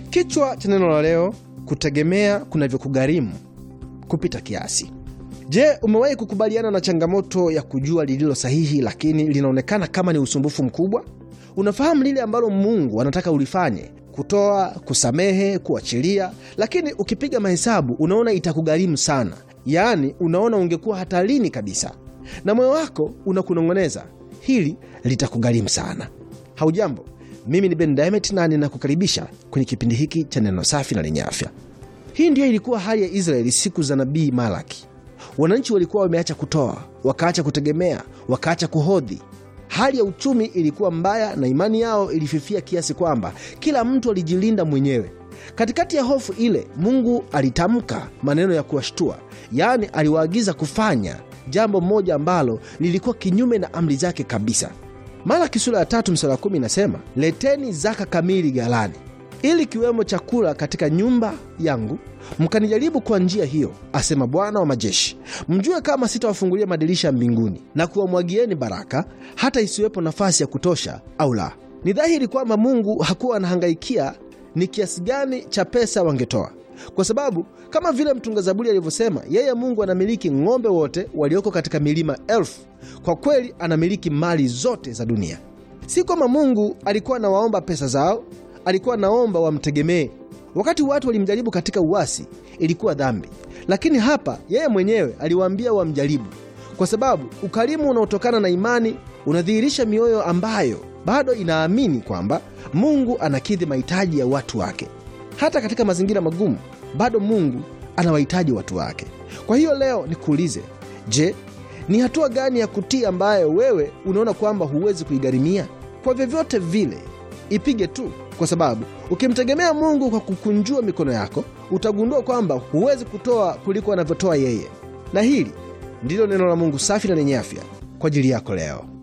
Kichwa cha neno la leo, kutegemea kunavyokugharimu kupita kiasi. Je, umewahi kukubaliana na changamoto ya kujua lililo sahihi, lakini linaonekana kama ni usumbufu mkubwa? Unafahamu lile ambalo Mungu anataka ulifanye, kutoa, kusamehe, kuachilia, lakini ukipiga mahesabu unaona itakugharimu sana, yaani unaona ungekuwa hatarini kabisa, na moyo wako unakunong'oneza hili litakugharimu sana. Haujambo, mimi ni Ben Diamond na ninakukaribisha kwenye kipindi hiki cha neno safi na lenye afya. Hii ndiyo ilikuwa hali ya Israeli siku za nabii Malaki. Wananchi walikuwa wameacha kutoa, wakaacha kutegemea, wakaacha kuhodhi. Hali ya uchumi ilikuwa mbaya na imani yao ilififia kiasi kwamba kila mtu alijilinda mwenyewe. Katikati ya hofu ile, Mungu alitamka maneno ya kuwashtua, yaani aliwaagiza kufanya jambo moja ambalo lilikuwa kinyume na amri zake kabisa. Malaki sura ya tatu mstari wa kumi inasema, leteni zaka kamili ghalani, ili kiwemo chakula katika nyumba yangu, mkanijaribu kwa njia hiyo, asema Bwana wa majeshi, mjue kama sitawafungulia madirisha ya mbinguni na kuwamwagieni baraka, hata isiwepo nafasi ya kutosha au la. Ni dhahiri kwamba Mungu hakuwa anahangaikia ni kiasi gani cha pesa wangetoa, kwa sababu kama vile mtunga Zaburi alivyosema, yeye Mungu anamiliki ng'ombe wote walioko katika milima elfu. Kwa kweli anamiliki mali zote za dunia. Si kwamba Mungu alikuwa anawaomba pesa zao, alikuwa anaomba wamtegemee. Wakati watu walimjaribu katika uasi, ilikuwa dhambi, lakini hapa yeye mwenyewe aliwaambia wamjaribu, kwa sababu ukarimu unaotokana na imani unadhihirisha mioyo ambayo bado inaamini kwamba Mungu anakidhi mahitaji ya watu wake. Hata katika mazingira magumu, bado Mungu anawahitaji watu wake. Kwa hiyo leo nikuulize, je, ni hatua gani ya kutii ambayo wewe unaona kwamba huwezi kuigharimia? Kwa vyovyote vile, ipige tu, kwa sababu ukimtegemea Mungu kwa kukunjua mikono yako, utagundua kwamba huwezi kutoa kuliko anavyotoa yeye. Na hili ndilo neno la Mungu safi na lenye afya kwa ajili yako leo.